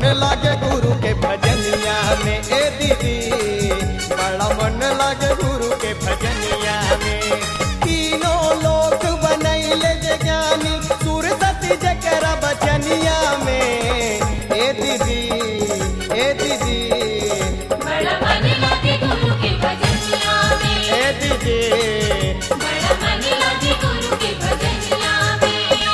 लागे गुरु के भजनिया में ए दीदी बड़ा मन लागे गुरु के भजनिया में तीनों लोक बनैले जे ज्ञानी सुर सती जकरा बचनिया में ए दीदी ए दीदी बड़ा मन लागे गुरु के भजनिया में ए दीदी बड़ा मन लागे गुरु के भजनिया में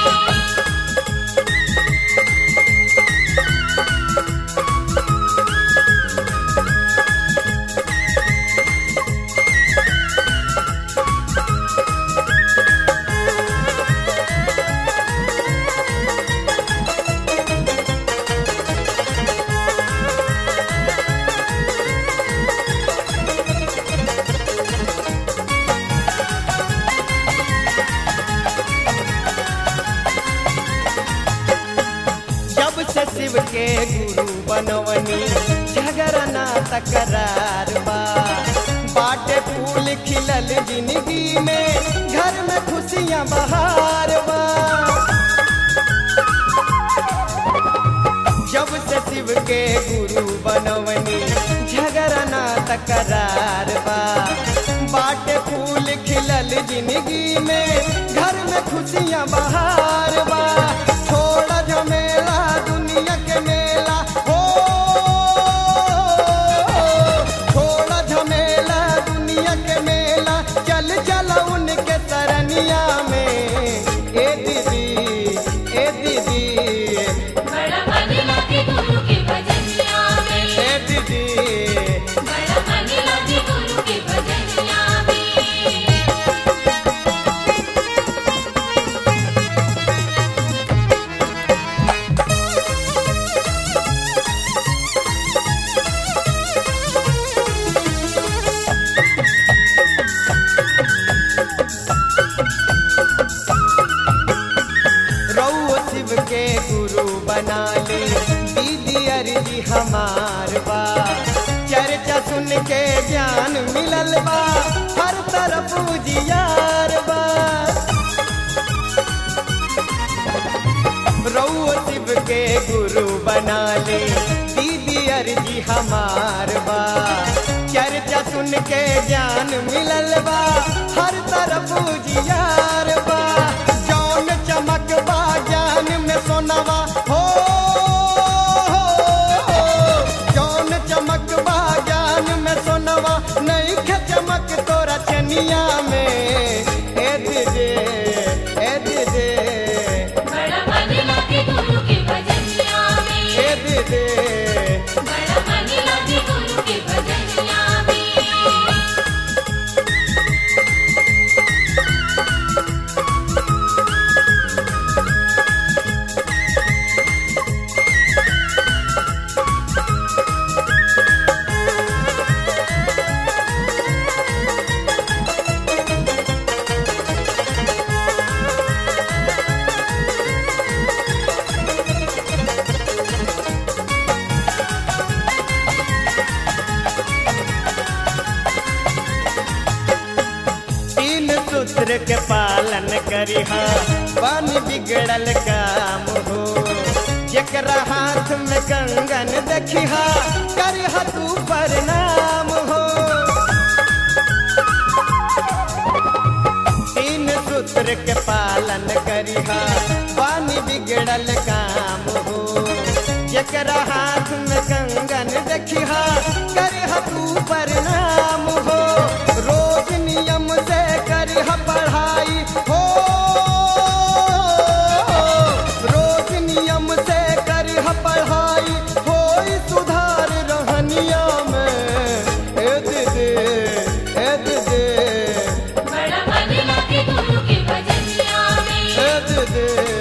जब से शिव के गुरु बनवनी झगड़ा ना तकरार बा बाटे फूल खिलल जिंदगी में घर में खुशियां बहार बा जब से शिव के गुरु बनवनी झगड़ा ना तकरार बा बाटे फूल खिलल जिंदगी में घर में खुशियां बहार बा छोड़ा झमेला दुनिया के मेला हो छोड़ा झमेला दुनिया के मेला चल चल उनके तरनिया में ए दीदी ए दीदी बड़ा मन लागे गुरु के भजनिया में ए दीदी बड़ा मन लागे गुरु के भजनिया में रउआ शिव के गुरु बना ली दीदी अर्जी हमार बा चर्चा सुन के ज्ञान मिलल बा हर तरफ उजियार बा रउआ शिव के गुरु बना ली दीदी अर्जी हमार बा चर्चा सुन के ज्ञान मिलल बा हर तरफ उजियार बा जौन चमक बा ज्ञान में सोनवा हो जौन चमक बा ज्ञान में सोनवा नहीं खे चमक तोरा चनिया में ए दीदी ए दीदी बड़ा मन लागे गुरु के भजनिया में ए दीदी बड़ा मन लागे गुरु के भजनिया में तीन सूत्र के पालन करिहा बन बिगड़ल काम हो जकरा हाथ में कंगन देखिहा करिहा तू प्रणाम हो तीन सूत्र के पालन करिहा बन बिगड़ल काम हो जकरा हाथ में कंगन देखिहा करिहा तू प्रणाम हो रोज नियम से करिहा पढ़ाई हो रोज नियम से करिहा पढ़ाई होई सुधार रहनिया में ए दीदी ए दीदी बड़ा मन लागे गुरु के भजनिया में ए दीदी